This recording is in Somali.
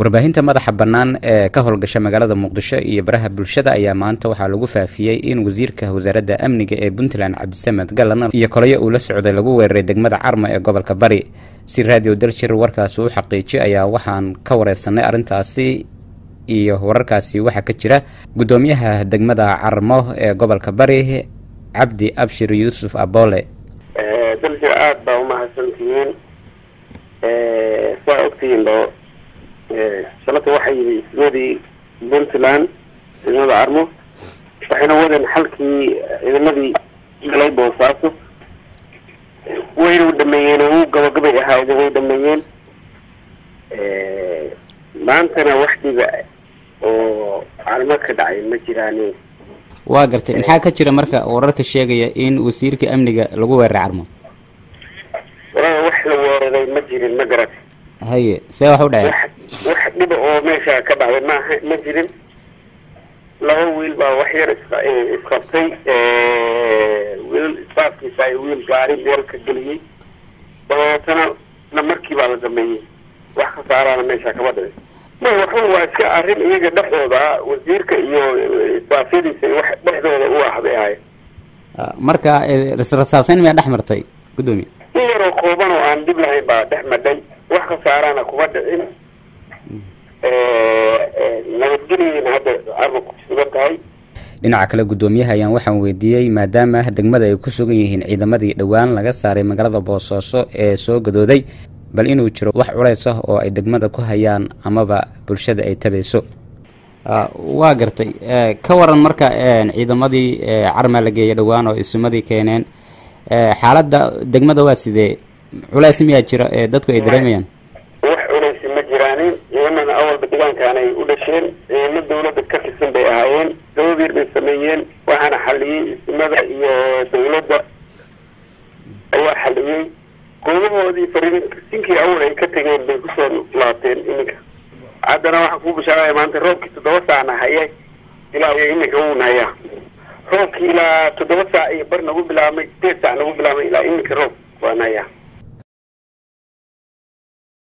warbaahinta madaxa bannaan ee ka howlgasha magaalada muqdisho iyo baraha bulshada ayaa maanta waxaa lagu faafiyey in wasiirka wasaaradda amniga ee puntland cabdisamed galan iyo kolayo uu la socday lagu weeraray degmada carmo ee gobolka bari si raadiyo daljir warkaasi u xaqiijiyo ayaa waxaan ka wareysanay arrintaasi iyo wararkaasi waxaa ka jira guddoomiyaha degmada carmo ee gobolka bari cabdi abshir yuusuf abole daljir aada baa umahadsantihiin saa ogtihiin bo shalata waxaa yidhi ismadii puntland ciidamada carmo waxayna wadeen xalkii ciidamadii galay boosaaso wayna dhameeyeen oo u gabagabay ahaayeen way dhameeyeen maantana wax dhiba oo carmo ka dhacay ma jiraan waa gartay maxaa ka jira marka wararka sheegaya in wasiirka amniga lagu weeraray carmo walaa wax la weeraray ma jirin ma garat haye see wax u dhaceen wax dhiba oo meesha ka dhacday maaha ma jirin laba wiil baa wax yar is isqabtay wiil isbaaskiisa ay wiil gaari meel ka geliyey dabeetana na markii baa la dhameeyey wax khasaaraana meesha kama dhicin ma waxun waa iska arrin iyaga dhexdooda wasiirka iyo isbaafyadiisa wax dhexdooda u ah bay ahayen marka rasrasaaseyn miyaa dhex martay guddoomiye in yaroo kooban oo aan dhib lahayn baa dhex madhay wax khasaarana kuma dhicin nabadgeliyeyna hadda arma kusugan tahay dhinaca kale guddoomiyaha ayaan waxaan weydiiyey maadaama degmada ay ku sugan yihiin ciidamadii dhowaan laga saaray magaalada boosaaso ee soo gadooday bal inuu jiro wax culays ah oo ay degmada ku hayaan amaba bulshada ay tabayso waa gartay ka waran marka ciidamadii carmaa la geeyay dhowaan oo isumadii keeneen xaaladda degmada waa sidee culays miyaa jira ee dadku ay dareemayaan wax culaysi ma jiraanin ciidamada awalba deegaankaan ay u dhasheen ciidamo dawladda ka tirsan bay ahaayeen dababiir bay sameeyeen waxaana xaliyey ismada iyo dawladda ayaa xaliyey goobahoodii fariisinkii awal ay ka tegeen bay kusoo laabteen iminka haddana waxaan kuu bishaaraya maanta roobkii toddoba saacna haye ilaa iyo iminka wuuna hayaa roobkii ilaa toddoba saac iyo bar nagu bilaabmay sideed saac nagu bilaabmay ilaa iminka roob waana hayaa